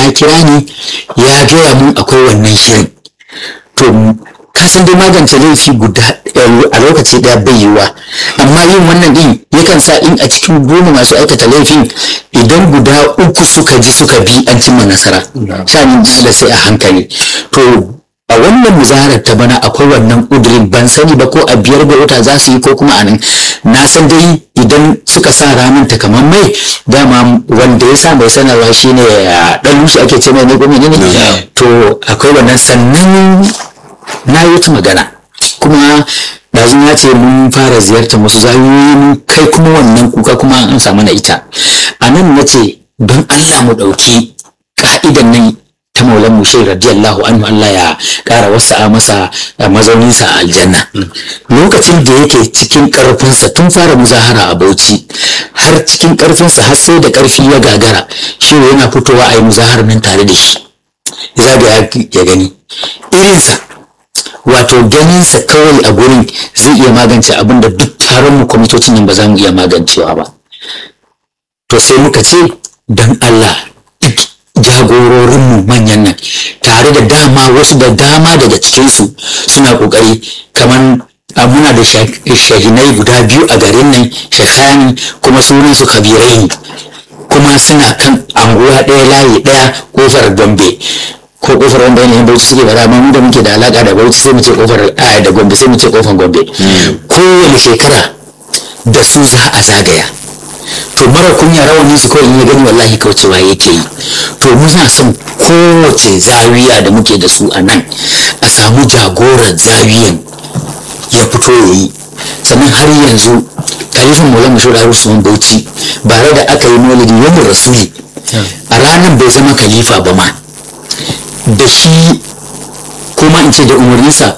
ya kira ni ya gaya mun akwai wannan shirin to ka san dai magance laifi guda a lokaci daya bai yiwa amma yin wannan din yakan sa in a cikin goma masu aikata laifin idan guda uku suka ji suka bi an cimma nasara shanin da sai a hankali to a wannan muzaharar ta bana akwai wannan ƙudurin ban sani ba ko a biyar ga wata za su yi ko kuma a nan na san dai idan suka sa ranar ta kamar mai dama wanda ya sa mai sanarwa shine dan lushi ake ce mai ne ko menene to akwai wannan sannan na yi wata magana kuma yanzu ya ce mun fara ziyartar wasu zayoyi mun kai kuma wannan kuka kuma an samu na ita a nan na ce don allah mu ɗauki ka'idan nan ta maulan mu shai radiyallahu anhu Allah ya kara wasa masa mazauninsa a aljanna lokacin da yake cikin karfinsa tun fara muzahara a bauchi har cikin karfinsa har sai da karfi ya gagara shi yana fitowa a yi muzahar nan tare da shi zaga ya gani irinsa wato ganinsa kawai a gurin zai iya magance abin da duk taron mu kwamitocin nan ba za mu iya magancewa ba to sai muka ce don Allah duk jagororinmu manyan nan tare da dama wasu da dama daga cikinsu suna kokari kamar muna da shahinai guda biyu a garin nan shekani kuma sunansu kabirai ne kuma suna kan anguwa ɗaya layi ɗaya kofar gombe ko kofar wanda yanayin bauchi suke bara amma mu da muke da alaka da bauchi sai mu ce kofar aya da gombe sai mu ce kofar gombe kowane shekara da su za a zagaya to mara kunya rawani su kawai in ya gani wallahi kaucewa yake yi to muna son kowace zawiya da muke da su a nan a samu jagorar zawiyan ya fito ya yi sannan har yanzu kalifin maulana shura usman bauchi bare da aka yi maulidi yamin rasuli a ranar bai zama khalifa ba ma da shi kuma in ce da umarninsa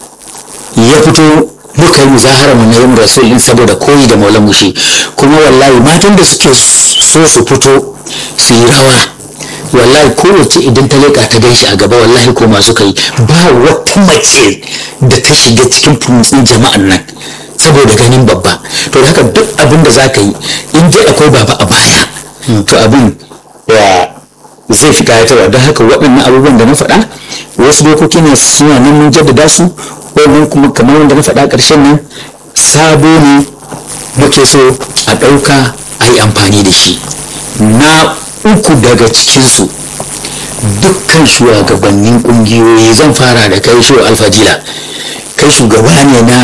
ya fito muka yi muzahara mu na yin rasul din saboda koyi da maulan mushi kuma wallahi matan da suke so su fito su yi rawa wallahi kowace idan ta leka ta gan shi a gaba wallahi ko masu kai ba wata mace da ta shiga cikin funtsin jama'an nan saboda ganin babba to da haka duk abin da za ka yi in dai akwai baba a baya to abin zai fi kayatarwa don haka waɗannan abubuwan da na faɗa wasu dokoki ne suna nan mun jaddada su wannan kuma kamar wanda na faɗa ƙarshen nan sabo ne muke so a ɗauka a yi amfani da shi na uku daga cikinsu dukkan shugabannin ƙungiyoyi zan fara da kai shi alfadila kai shugaba ne na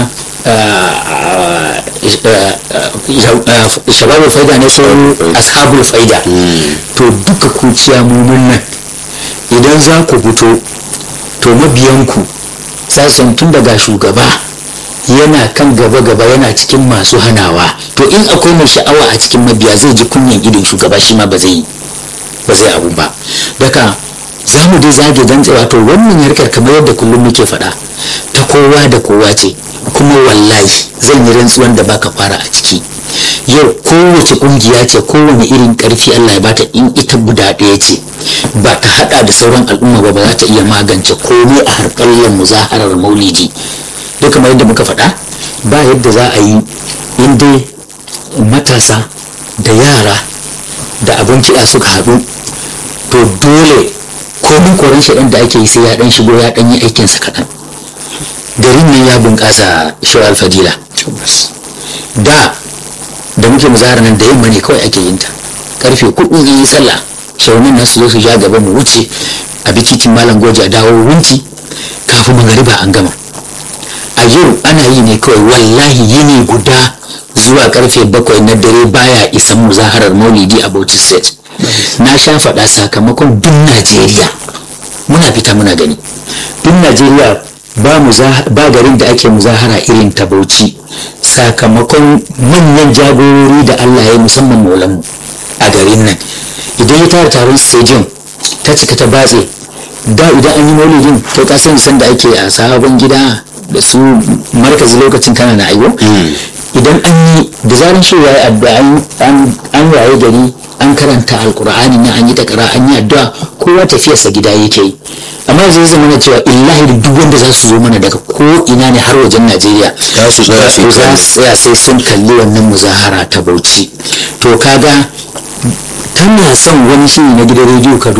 shababul faida ne so ashabul faida to duka kuciya mumun nan idan za ku fito to mabiyanku sashen tun daga shugaba yana kan gaba-gaba yana cikin masu hanawa to in akwai mai sha'awa a cikin mabiya zai ji kunyan idon shugaba shi ma ba zai ba zai abu ba daga za mu dai zage dantsewa to wannan harkar kamar yadda kullum muke faɗa ta kowa da kowa ce kuma wallahi zan yi rantsuwan da baka fara a ciki yau kowace kungiya ce kowane irin karfi Allah ya bata in ita guda ɗaya ce ba ta hada da sauran al'umma ba ba za ta iya magance komai a harkallar muzaharar maulidi duk kamar yadda muka faɗa ba yadda za a yi in dai matasa da yara da abin kiɗa suka haɗu to dole komin koren shi da ake yi sai ya ɗan shigo ya ɗan yi aikinsa kaɗan garin nan ya bunƙasa shawar fadila da da muke muzahara nan da yamma ne kawai ake yin ta karfe kudu in yi sallah shaunin nan su zo su ja gaba mu wuce a bi titin malam goja dawo wunti kafin magariba an gama a yau ana yi ne kawai wallahi yini guda zuwa karfe bakwai na dare baya isan muzaharar maulidi a bauchi state na sha faɗa sakamakon duk najeriya muna fita muna gani duk najeriya ba garin da ake muzahara irin ta bauchi sakamakon manyan jagorori da allah ya yi musamman maulanmu a garin nan idan ya tara taron stadium ta cika ta batse da idan an yi maulidin kai ka sani sanda ake a sabon gida da su markazi lokacin kana na aiwo idan an yi da zaran shi ya addu'a an waye gari an karanta alkur'ani na an yi takara an yi addu'a kowa tafiyarsa gida yake yi amma zai zama na cewa illahi da duk wanda za su zo mana daga ko ina ne har wajen najeriya za su tsaya su tsaya sai sun kalli wannan muzahara ta bauchi to kaga kana son wani shiri na gidan rediyo ka